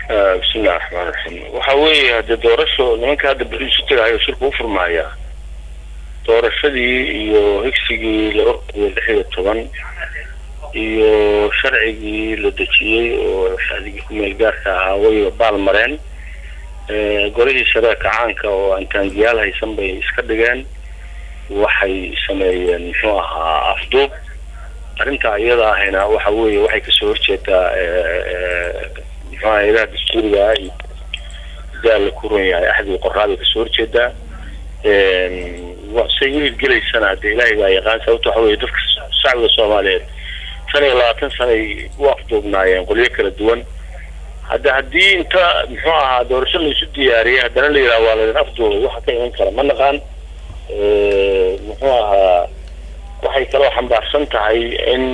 bismillahi raxmaan raxiim waxa weeye hadee doorasho nimanka hadda beri isu tagahayo shirka u furmaaya doorashadii iyo higsigii laba kun iyo lix iyo toban iyo sharcigii la dejiyey oo shacdigii ku-meel gaarka ahaa way baal mareen golihii shareeka caanka oo aan taangiyaal haysan bay iska dhigeen waxay sameeyeen muxuu ahaa afduub arrintaa iyada ahayna waxa weeye waxay kasoo horjeedaa muxuu aha ilaha dastuuriga iyo daal la ku ron yahay axdii qoraabay kasoo horjeedaa say wiil gelaysana hadee ilaahay baa yaqaan sababto waxa weye dadka shacbiga soomaaliyeed shan iyo labaatan sanay u afduubnaayeen qolyo kala duwan hadda haddii inta muxuu ahaa doorasho laisu diyaariyay haddana la yidhaha waa laydin afduubay waxa ka iman kara ma naqaan muxuu ahaa waxay kaloo xambaarsan tahay in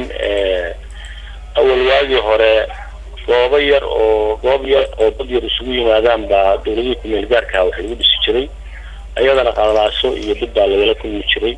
awal waagii hore goobo yar oo goob yar oo dad yar isugu yimaadaan baa dawladihii ku-meel gaarkaha wax lagu dhisi jiray ayadana qalalaaso iyo dib baa lagala kulmi jiray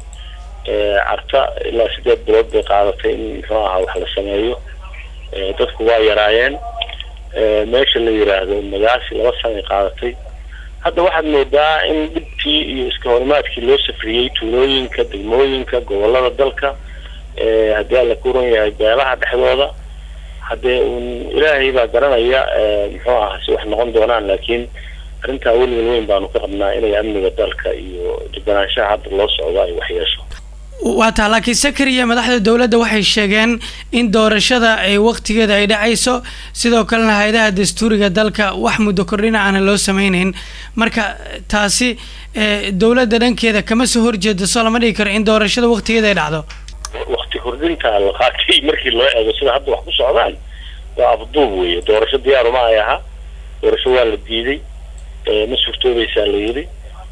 carta ilaa sideed bilood bay qaadatay in muxuu ahaa wax la sameeyo dadku waa yaraayeen meesha la yiraahdo magaasi laba sanay qaadatay hadda waxaad moodaa in dhibkii iyo iska horimaadkii loo safriyey tuulooyinka degmooyinka gobolada dalka haddii alla ku ron yahay beelaha dhexdooda haddee un ilaahay baa garanaya muxuu aha si wax noqon doonaan laakiin arrintaa welwel weyn baanu ka qabnaa inay amniga dalka iyo deganaanshaha hadda loo socdo ay waxyeesho waa taa laakiin sakariya madaxda dowladda waxay sheegeen in doorashada ay waqtigeeda ay dhacayso sidoo kalena hay-adaha dastuuriga dalka wax muddo kordhina aanan loo sameyneyn marka taasi dowladda dhankeeda kama soo horjeedo soo lama dhigi karo in doorashada waqtigeeda ay dhacdo wakti kordhinta la qaatay markii loo eego sida hadda wax ku socdaan waa afduub weeye doorasho diyaaruma ay ahaa doorasho waa la diiday ma suurtoobaysaa la yidhi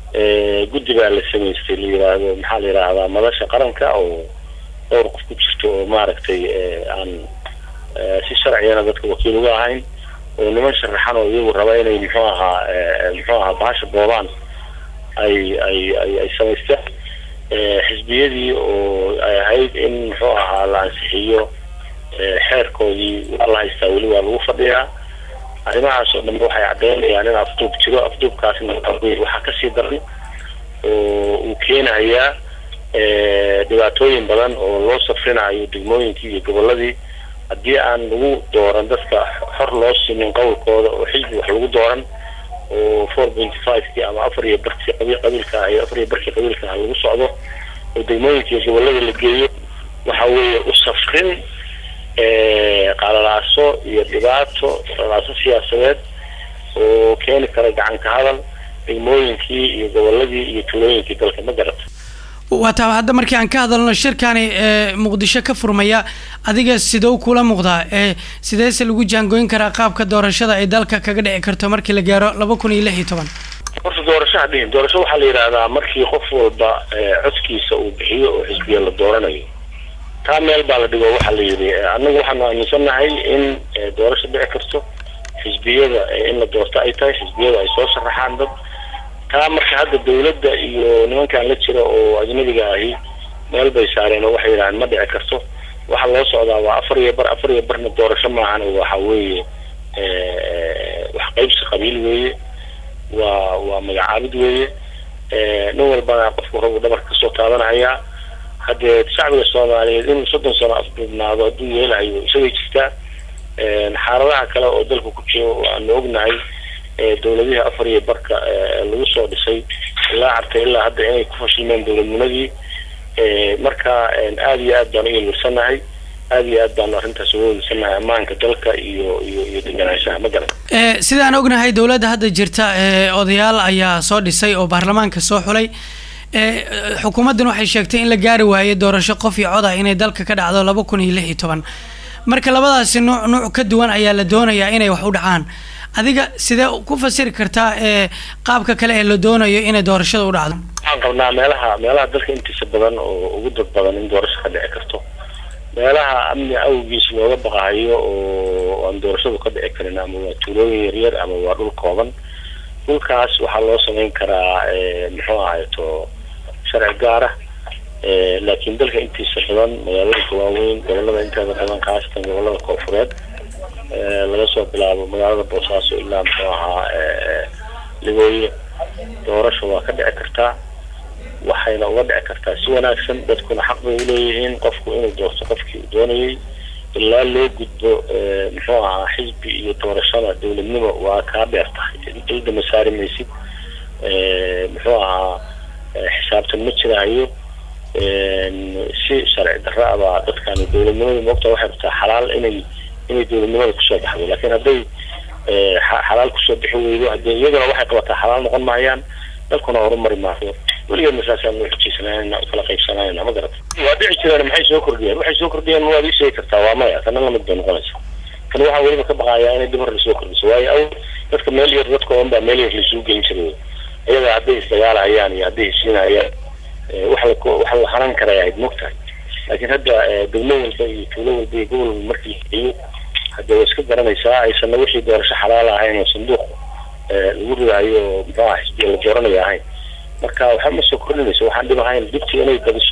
guddi baa la samaystay la yiraahdo maxaa la yidhaahdaa madasha qaranka oo dhowr qof ku jirto oo maaragtay aan si sharcigana dadka wakiil uga ahayn oo niman sharaxan oo iyagu raba inay muxuu ahaa muxuu ahaa bahasha boobaan ay ay ay ay samaysteen xisbiyadii oo ay ahayd in muxuu ahaa la ansixiyo xeerkoodii waa la haystaa weli waa lagu fadhiyaa arrimahaas oo dhanbe waxay caddeynayaan in afduub jiro afduubkaasna waxaa kasii daran oo uu keenayaa dhibaatooyin badan oo loo safrinayo degmooyinkii iyo goboladii haddii aan lagu dooran dadka xor loo simin qowlkooda oo xisbi wax lagu dooran oo four pointy fivekii ama afar iyo barkii qabiilka ah iyo afar iyo barkii qabiilka ah lagu socdo oo degmooyinka iyo gobolada la geeyo waxa weeye u safrin qalalaaso iyo dhibaato qalalaaso siyaasadeed oo keeni kara gacanka hadal degmooyinkii iyo goboladii iyo tulooyinkii dalka ma garata waa taa hadda markii aan ka hadalno shirkani muqdisho ka furmaya adiga sidou kula muuqdaa sideese lagu jaangooyin karaa qaabka doorashada ay dalka kaga dhici karto markii la gaaro laba kun iyo lix iyo toban horta doorasho hadhihin doorasho waxaa la yidhaahdaa markii qof walba codkiisa uu bixiyo oo xisbiya la dooranayo taa meel baa la dhigo waxaa la yidhi annagu waxaanu aaminsannahay in doorasho dhici karto xisbiyada in la doorto ay tahay xisbiyada ay soo sharaxaan dad taa marka hadda dawladda iyo nimankan la jira oo ajnabiga ahi meel bay saareen oo waxay yidhahdeen ma dhici karto waxaa loo socdaa waa afar iyo bar afar iyo barna doorasho maahan waxa weeye wax qaybsi qabiil weeye waa waa magacaabid weeye nin walbana qofku rabu dhabarka kasoo taabanahayaa haddee shacbiga soomaaliyeed in soddon sano afduubnaado hadduu yeelahayo isagay jirtaa xaaladaha kale oo dalka ku jiro aanu ognahay dawladihii afar iyo barka lagu soo dhisay ilaa cartay ilaa hadda inay ku fashilmeen dawladnimadii marka aada iyo aad baan u yelwirsanahay aada iyo aad baanu arrintaas uga welwirsanahay ammaanka dalka iyo iyo iyo deganaanshaha ma garan sidaan ognahay dowladda hadda jirta odayaal ayaa soo dhisay oo baarlamaanka soo xulay xukuumaddan waxay sheegtay in la gaari waayey doorasho qof iyo cod ah inay dalka ka dhacdo laba kun iyo lix iyo toban marka labadaasi nuuc nuuc ka duwan ayaa la doonayaa inay wax u dhacaan adiga sidee ku fasiri kartaa qaabka kale ee la doonayo inay doorashada u dhacdo waxaan qabnaa meelaha meelaha dalka intiisa badan oo ugu dad badan in doorasho ka dhici karto meelaha amni awgiis looga baqahayo oo aan doorashadu ka dhici karin ama waa tuulooyin yaryar ama waa dhul kooban dhulkaas waxaa loo samayn karaa muxuu ahayto sharci gaara laakiin dalka intiisa badan magaalooyinka waaweyn gobolada inteeda badan khaasatan gobolada koonfureed laga soo bilaabo magaalada boosaaso ilaa muxuu ahaa ligooye doorasha waa ka dhici kartaa waxayna uga dhici kartaa si wanaagsan dadkuna xaq bay uleeyihiin qofku inuu doorto qofkii uu doonayay ilaa loo gudbo muxuu ahaa xisbi iyo doorashada dowladnimo waa kaa dheer tahay ilda ma saari maysid muxuu ahaa xisaabtan ma jiraayo si sharci darro abaa dadkan dowladnimada moogta waxay rabtaa xalaal inay inay dowladnimada kusoo baxdo laakiin hadday xalaal kusoo bixi weydo hadee iyaguna waxay qabataa xalaal noqon maayaan dalkuna horumari maayo weligeedna saasaan noo xujaysanayna kala qaybsanayna ma garata waa dhici jireen maxay soo kordhiyeen waxay soo kordhiyeen waad ii sheegi kartaa waa maya kana lamid bay noqonaysa kan waxaa weliba ka baqayaa inay dib hor lasoo kordhiso waayo awal dadka meel yar dadka oon baa meel yar laisugu geyn jiray iyaga hadday isdagaalahayaan iyo hadday heshiinayaan wax la wax la haran karay ahayd mogtahay laakiin hadda degmo walba iyo tuulo walba iyo gobol walba markii iyo hadda waa iska garanaysaa aysanna wixii doorasho xalaal ahayn oo sanduuq lagu ridaayo oo muxuu aha xisbiya la dooranayo ahayn marka waxa ma soo kordhinayso waxaan dhib ahayn dibtii inay badiso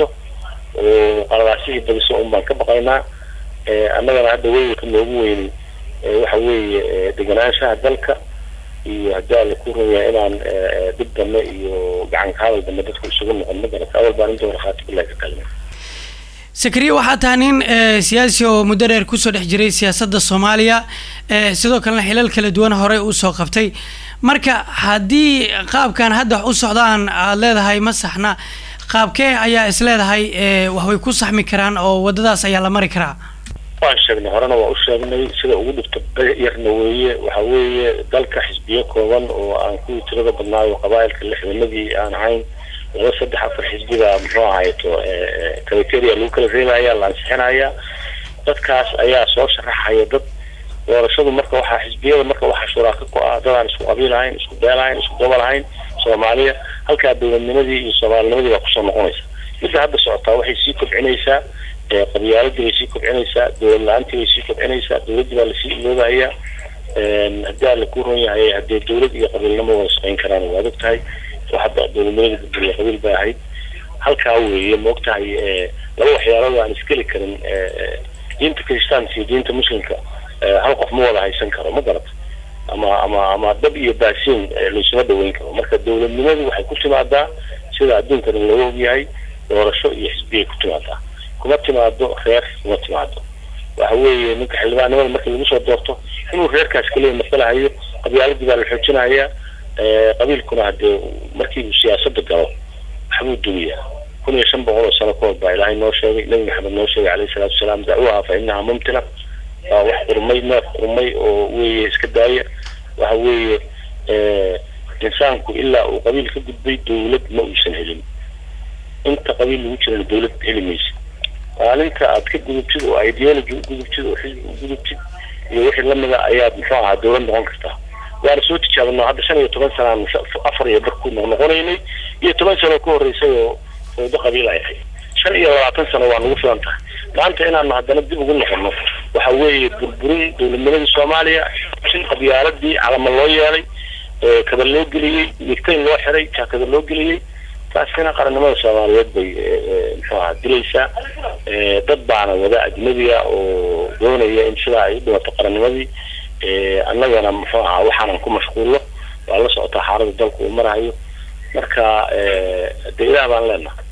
oo qaladaasihii badiso un baan ka baqaynaa annagana hadda weylka noogu weyni waxa weeye deganaanshaha dalka iyo haddii alla ku runyaa inaan dib dambe iyo gacan ka hadal dambe dadka isugu noqon ma garata awal baan inta warqaati bilahi ka kalima sakariya waxaa tahay nin siyaasi oo muddo dheer kusoo dhex jiray siyaasadda soomaaliya sidoo kalena xilal kala duwan horey usoo qabtay marka haddii qaabkan hadda wax u socdaan aada leedahay ma saxna qaabkee ayaa is leedahay waxbay ku saxmi karaan oo waddadaas ayaa la mari karaa waan sheegnay horena waa u sheegnay sida ugu dhibta yarna weeye waxa weeye dalka xisbiyo kooban oo aan kuwii tirada badnaayo qabaa'ilka lixdamadii aan ahayn laba saddex afar xisbiga muxuu ahayto criteria lagu kala reebaya la ansixinaya dadkaas ayaa soo sharaxaya dad doorashadu marka waxaa xisbiyada marka waxaa shuraaka ku ah dad aan isku qabiil ahayn isku beel ahayn isku gobol ahayn soomaaliya halkaa dowladnimadii iyo soomaalinimadii baa kusoo noqonaysa midda hadda socotaa waxay sii kobcinaysaa qabyaaladii bay sii kobcinaysaa dowlad la-aantii bay sii kobcinaysaa dowladdii baa lasii iloobayaa haddii alla ku ron yahay haddee dowlad iyo qabiilnimo wada shaqayn karaan waad og tahay oo hadda dowladnimada gudburiya qabiil bay ahayd halkaa weeye maog tahay laba waxyaalood aan iskeli karin diinta kristaanka iyo diinta muslimka hal qof ma wada haysan karo ma garata ama ama ama dab iyo baasiin laysuma dhaweyn karo marka dowladnimadu waxay ku timaadaa sida adduunka dhan looga ogyahay doorasho iyo xisbiyay ku timaadaa kuma timaado reer kuma timaado waxa weeye ninka xildhibaannimada markii lagu soo doorto inuu reerkaas kaliya masalahayo qabyaaladii baa la xoojinaya qabiilkuna hadee markii uu siyaasada galo waxbuu dumiyaa kun iyo shan boqol oo sano ka hor baa ilaahay noo sheegay nabi maxamed noo sheegay calayhi salaatu wasalaam dacwaha fa inaha mumtina waa wax qurmay neef qurmay oo weeye iska daaya waxa weeye insaanku ilaa uu qabiil ka gudbay dowlad ma uusan helin inta qabiil lagu jirana dowlad heli maysa maalinta aad ka gudubtid oo ideology u gudubtid oo xisbi u gudubtid iyo wixii lamida ayaad muxuu ahaa dowlad noqon kartaa waana soo tijaabino hadda shan iyo toban sanaan afar iyo bar ku noqnoqonaynay iyo toban sano ka horreysay oo fawdo qabiil ay ahayd shan iyo labaatan sano waa nagu filan tahay maanta inaanu haddana dib ugu noqono waxa weeye burburin dowladnimadii soomaaliya sin qabyaaladii calama loo yeelay kada loo geliyey migtayn loo xiray jaakada loo geliyey taasina qarannimada soomaaliyeed bay muxuu ahaa dilaysaa dad baana wada ajnabiga oo doonaya in sidaa ay u dhimato qarannimadii annagana muxuu ahaa waxaanan ku mashquullo waa la socotaa xaalada dalku uu marahayo marka dee ilaah baan leenahay